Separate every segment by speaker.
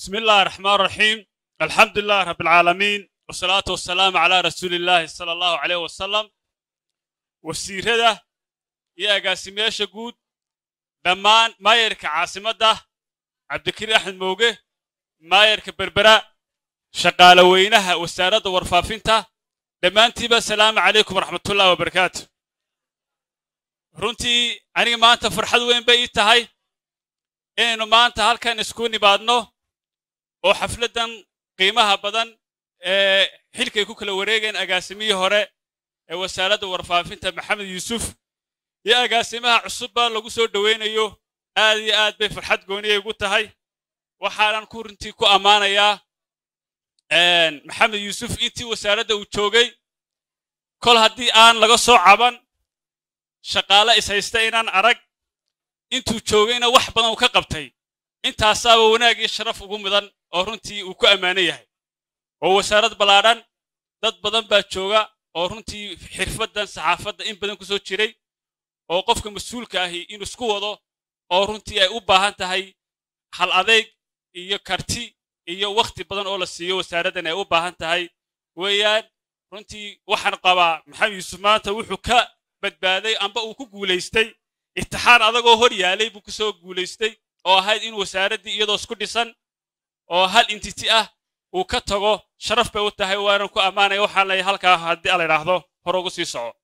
Speaker 1: بسم الله الرحمن الرحيم الحمد لله رب العالمين والصلاة والسلام على رسول الله صلى الله عليه وسلم wasiirada iyo agaasimayaasha guud dhammaan maayarka caasimadda cabdikariin axmed mooge maayarka berbera shaqaale weynaha wasaaradda warfaafinta dhammaantiiba asalaamu calaykum waraxmatullahi wabarakaatu runtii aniga maanta farxad weyn bay ii tahay inaynu maanta halkan isku nimaadno oo xafladdan qiimaha badan ee xilkay ku kala wareegeen agaasimihii hore ee wasaaradda warfaafinta maxamed yuusuf iyo agaasimaha cusubba lagu soo dhowaynayo aad iyo aad bay farxad gooniyay ugu tahay waxaanan ku runtii ku ammaanayaa maxamed yuusuf intii wasaaradda uu joogay kol haddii aan laga soo caban shaqaale ishaysta inaan arag intuu joogayna wax badan uu ka qabtay intaasaaba wanaag iyo sharaf ugu mudan oo runtii uu ku ammaanan yahay oo wasaarad ballaadhan dad badan baa jooga oo runtii xirfaddan saxaafadda in badan ku soo jiray oo qofka mas-uulka ahi inuu isku wado oo runtii ay u baahan tahay hal adeyg iyo karti iyo wakhti badan oo la siiyo wasaaraddan ay u baahan tahay weeyaan runtii waxaan qabaa maxamed yuusuf maanta wuxuu ka badbaaday amba uu ku guulaystay itixaan adagoo hor yaalay buu ku soo guulaystay oo ahayd in wasaaraddii iyadoo isku dhisan oo hal intiti ah uu ka tago sharaf bay u tahay waanan ku ammaanaya waxaan leeyahay halkaa haddii ala idhaahdo hore ugu sii soco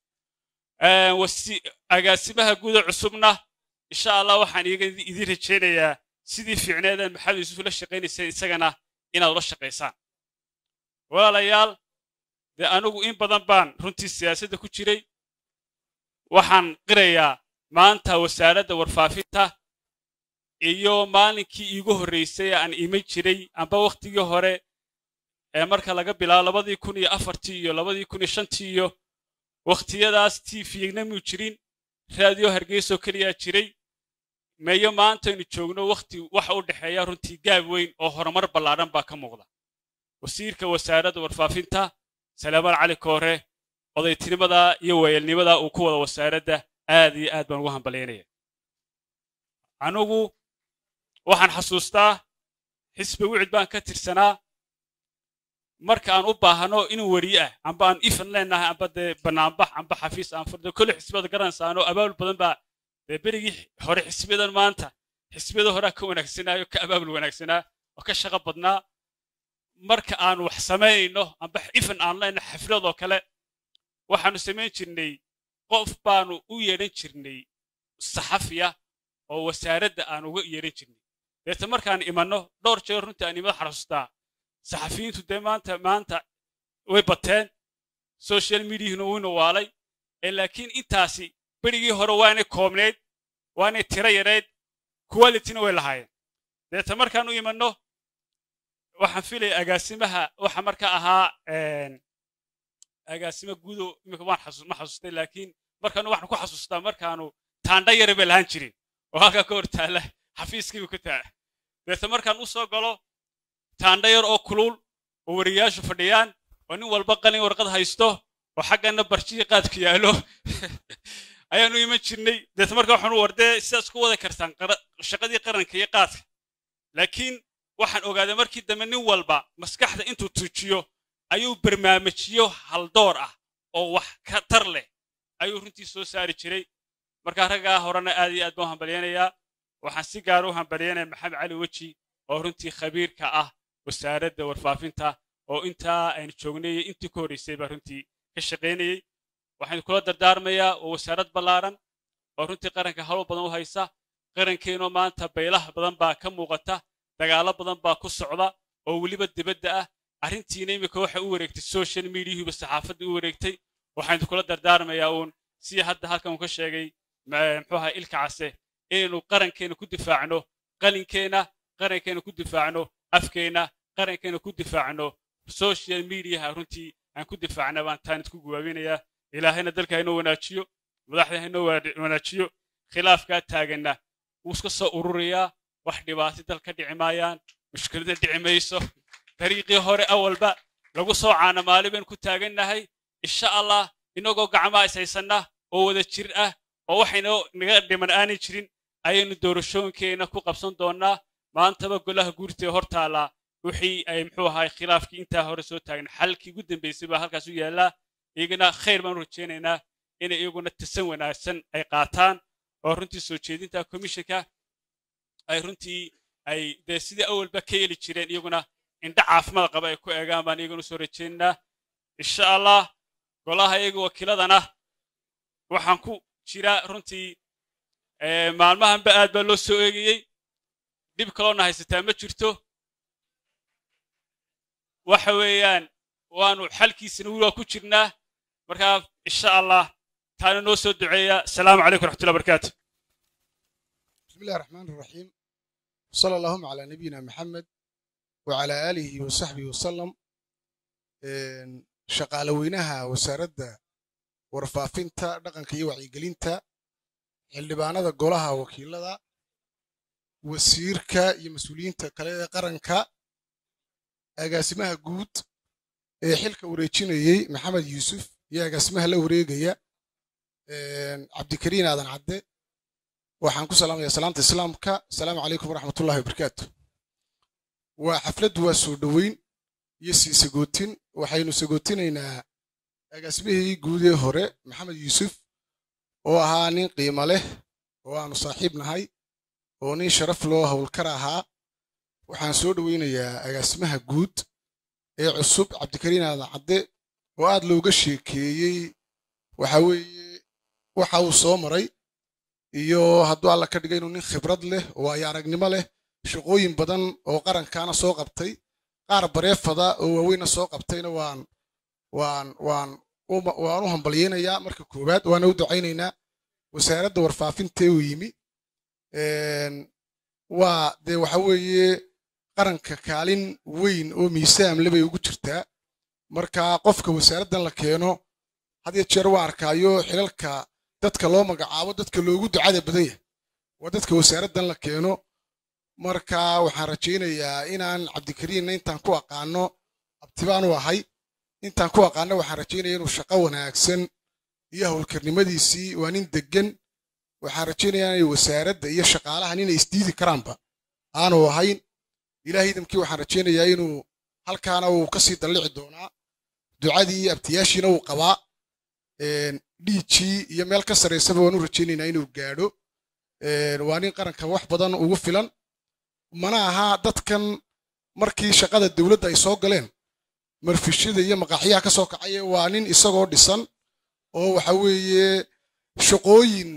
Speaker 1: agaasimaha guuda cusubna insha allah waxaan idiin rajaynayaa sidii fiicneedan maxamed yuusuf la shaqaynaysay isagana inaad ula shaqaysaan walaalayaal dee anigu in badan baan runtii siyaasadda ku jiray waxaan qirayaa maanta wasaaradda warfaafinta iyo maalinkii iigu horraysay aan iman jiray amba wakhtigii hore ee marka laga bilaabo labadii kun iyo afartii iyo labadii kun iyo shantii iyo wakhtiyadaas tvna muu jirin raadiyo hargeysoo keliyaa jiray meeyo maantaynu joogno wakhti waxa u dhexeeya runtii gaab weyn oo horumar ballaadhan baa ka muuqda wasiirka wasaaradda warfaafinta salaamaan cali koore odaytinimada iyo weeyelnimada uu ku wada wasaaradda aad iyo aad baan ugu hambalyaynaya anugu waxaan xasuustaa xisbi wicid baan ka tirsanaa marka aan u baahano inuu weriye ah amba aan ifan leenahay amba dee banaanbax amba xafiis aan furdo kolle xisbiyada garanaysaano abaabul badan baa dee berigii hore xisbiyadan maanta xisbiyada horea ka wanaagsanaayo ka abaabul wanaagsanaa oo ka shaqo badnaa marka aan wax samaynayno amba ifan aan leenahay xafladoo kale waxaanu samayn jirnay qof baanu u yeedhan jirnay saxafiya oo wasaaradda aan uga yeedhan jirnay deeta markaan imanno dhowr jeer runtii aan imada xasuustaa saxafiyiintu dee maanta maanta way bateen social mediahuna wuu nawaalay ee laakiin intaasi berigii hore waanay koobnayd waanay tiro yareyd qualityna way lahaayeen deeta markaan u imanno waxaan filaya agaasimaha waxa marka ahaa agaasima guudo imika waan ma xasuustay laakiin markaanu waxaan ku xasuustaa markaanu taandha yare bay lahaan jirin oo halkaa ka hor taalla xafiiskiibu ka taala deeta markaan u soo galo taandha yar oo kuluul oo weriyaashu fadhiyaan oo nin walba qalin warqad haysto oo xaggana barjiyi qaadku yaallo ayaanu iman jirnay deeta marka waxaanu wardee sidaas ku wada kartaan shaqadii qaranka iyo qaadka laakiin waxaan ogaaday markii dambe nin walba maskaxda intuu tuujiyo ayuu barnaamijyo haldoor ah oo wax ka tar leh ayuu runtii soo saari jiray markaa raggaa horena aad iyo aad baan u hambalyaynayaa waxaan si gaara u hambalyaynaya maxamed cali weji oo runtii khabiirka ah wasaaradda warfaafinta oo intaa aynu joognay intii ka horraysay baa runtii ka shaqaynayey waxaan kula dardaarmayaa oo wasaarad ballaaran oo runtii qaranka hawl badan u haysa qarankeenoo maanta baylaha badan baa ka muuqata dagaallo badan baa ku socda oo weliba dibadda ah arrintiina imika waxay u wareegtay social mediahuba saxaafadda u wareegtay waxaan kula dardaarmayaa uun sidii hadda halkan uu ka sheegay muxuu ahaa ilka case inaynu qarankeena ku difaacno qalinkeena qarankeena ku difaacno afkeena qarankeena ku difaacno social mediaha runtii aan ku difaacna baan taanid ku guwaabinayaa ilaahayna dalka haynoo wanaajiyo madaxda haynoo wanaajiyo khilaafkaa taaganna wuu iska soo ururayaa wax dhibaato dal ka dhici maayaan mushkilada dhici mayso dariiqii hore awalba lagu soo caanamaali baynu ku taagannahay insha allah inagoo gacmaha ishaysanna oo wada jir ah oo waxayna naga dhiman aanay jirin ayaynu doorashooyinkeena ku qabsan doonnaa maantaba golaha guurtee hor taallaa wixii ay muxuu ahay khilaafkii intaa hore soo taagan xalkii ugu dambaysay baa halkaas u yaallaa iyagana khayr baan u rajaynaynaa inay iyaguna tasan wanaagsan ay qaataan oo runtii soo jeedinta komishanka ay runtii ay dee sidii awalba ka yeli jireen iyaguna indha caafimaad qaba ay ku eegaan baan iyaguna soo rajaynaynaa insha allah golaha iyaga wakiiladana waxaan ku jiraa runtii maalmahanba aad baa loo soo eegayey dhib kaloona haysataa ma jirto waxa weeyaan waanu xalkiisana wili waa ku jirnaa markaa insha allah taana noo soo duceeya asalaamu calaykum raxmatullahi barakaatu
Speaker 2: بسم الله الرحمن الرحيم صلى اللهم على نبينا محمد وعلى آله وصحبه وسلم shaqaale weynaha wasaaradda warfaafinta dhaqanka iyo wacyigelinta xildhibaanada golaha wakiilada wasiirka iyo mas-uuliyiinta kale ee qaranka agaasimaha guud ee xilka wareejinayey maxamed yuusuf iyo agaasimaha la wareegaya cabdikariin aadan cadde waxaan ku salaamayaa salaamta islaamka asalaamu calaykum waraxmatullahi wabarakaatu waa xafladdu waa soo dhoweyn iyo sii sagootin waxaynu sagootinaynaa agaasimihii guudee hore maxamed yuusuf oo ahaa nin qiimo leh oo aanu saaxiib nahay oo nin sharaf loo howlkar ahaa waxaan soo dhoweynayaa agaasimaha guud ee cusub cabdikariin aadan cadde oo aad looga sheekeeyey waxa weeye waxa uu soo maray iyo hadduu alla ka dhigay inuu nin khibrad leh oo ay aragnimo leh shaqooyin badan oo qarankaana soo qabtay qaar bareefada oo waaweyna soo qabtayna waan waan waan waan u hambalyeynayaa marka koowaad waana u ducaynaynaa wasaaradda warfaafinta uu yimi waa dee waxa weeye qaranka kaalin weyn oo miisaamle bay ugu jirtaa marka qofka wasaaraddan la keeno had iyo jeer waa arkaayo xilalka dadka loo magacaabo dadka loogu ducada badan yahay waa dadka wasaaraddan la keeno marka waxaan rajaynayaa inaan cabdikariinna intaan ku aqaano abtibaan u ahay intaan ku aqaano waxaan rajaynaya inuu shaqo wanaagsan iyo howlkarnimadiisii waa nin deggan waxaan rajaynayaa inay wasaaradda iyo shaqaalahan inay isdiidi karaanba aanu ahayn ilaah idamkii waxaan rajaynayaa inuu halkaana uu kasii dallici doonaa ducadii abtiyaashiina uu qabaa dhiijii iyo meel ka sarraysaba waan u rajaynaynaa inuu gaadho waa nin qaranka wax badan ugu filan mana aha dadkan markii shaqada dowladda ay soo galeen marfishada iyo maqaaxyaha ka soo kacaya waa nin isagoo dhisan oo waxa weeye shaqooyin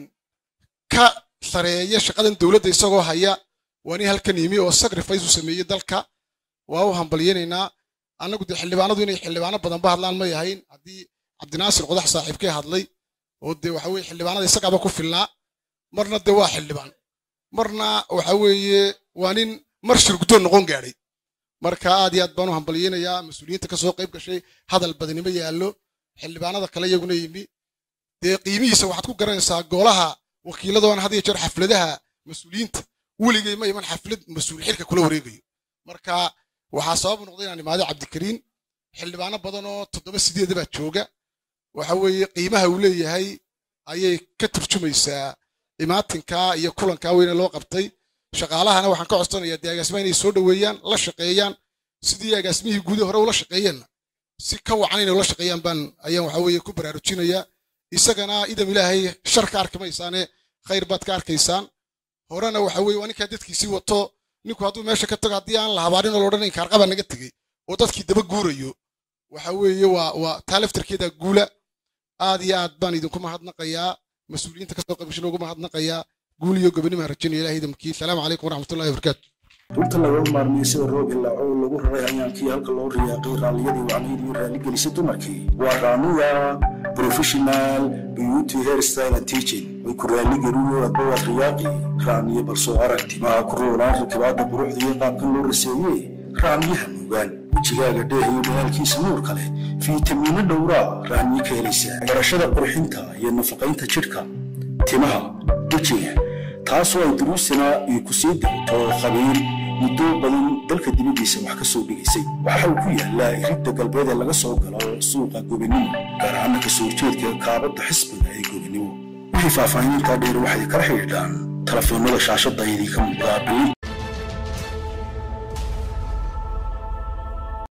Speaker 2: ka sareeya shaqadan dowladda isagoo haya waa nin halkan yimi oo sacrifice u sameeyey dalka waa u hambalyeynaynaa annagu dee xildhibaanadu inay xildhibaano badanba hadlaan may ahayn haddii cabdinaasir qodax saaxiibkee hadlay oo dee waxa weye xildhibaanada isagaaba ku filnaa marna dee waa xildhibaan marna waxa weeye waa nin mar shirguddoon noqon gaadhay marka aad iyo aad baan u hambalyeynayaa mas-uuliyiinta ka soo qayb gashay hadal badnimo yaallo xildhibaanada kale iyaguna yimi dee qiimihiisa waxaad ku garanaysaa golaha wakiiladoona had iyo jeer xafladaha mas-uuliyiinta weligay ma iman xaflad mas-uul xilka kula wareegayo marka waxaa sabab noqday inaan imaado cabdikariin xildhibaano badan oo toddoba sideeda baa jooga waxa weeye qiimaha uu leeyahay ayay ka turjumaysaa imaatinka iyo kulankaa weyne loo qabtay shaqaalahana waxaan ka codsanayaa dee agaasimaha inay soo dhoweeyaan la shaqeeyaan sidii agaasimihii guudii hore ula shaqeeyeenna si ka wacan inay ula shaqeeyaan baan ayaan waxa weeye ku baraarujinayaa isagana idam ilaahay shar ka arki maysaane khayr baad ka arkaysaan horena waxa weeye waa ninkaa dadkiisii wato ninku hadduu meesha ka tago haddii aan la habaarin oo la odhan inkaarqaba naga tegey oo dadkii daba guurayo waxa weeye waa waa taa laftarkeeda guula aad iyo aad baan idinku mahadnaqayaa mas-uuliyiinta kasoo qaybgashan ugu mahadnaqayaa guul iyo gobonimaan rajinaya ilaah idamkii salaamu calaykum waraxmatullahi wabarakaatu
Speaker 3: dhulta laga maarmay sida roob ilaa oo lagu raray ayaankii halka loo riyaaqay raalliyadii wacnayd iyo raaligelisay dumarkii waa raamiya professional beauty hairstyle and teaching way ku raaligeliyoo adba waad riyaaqi raamiye balsoo arag timaha ku roonaan rakibaadda quruxda iyo qaabkan loo raseeyey raamiyaha nuugaan wejigaaga dheehayo dhalaalkiisa nuur kale fiitamiino dhowraa raamiye ka helaysaa barashada qurxinta iyo nafaqaynta jidhka timaha wejiga taasoo ay duruusana iyo ku sii dirto khabiir muddo badan dalka dibaddiisa wax ka soo dhigaysay waxa uu ku yaallaa iridda galbeed ee laga soo galo suuqa gobinimo gaar ahaana ka soo jeedka kaabadda xisbiga ee gobinimo wixii faahfaahinintaa dheer waxay kala xidhiidhaan telefoonnada shaashadda idinka muuqdaa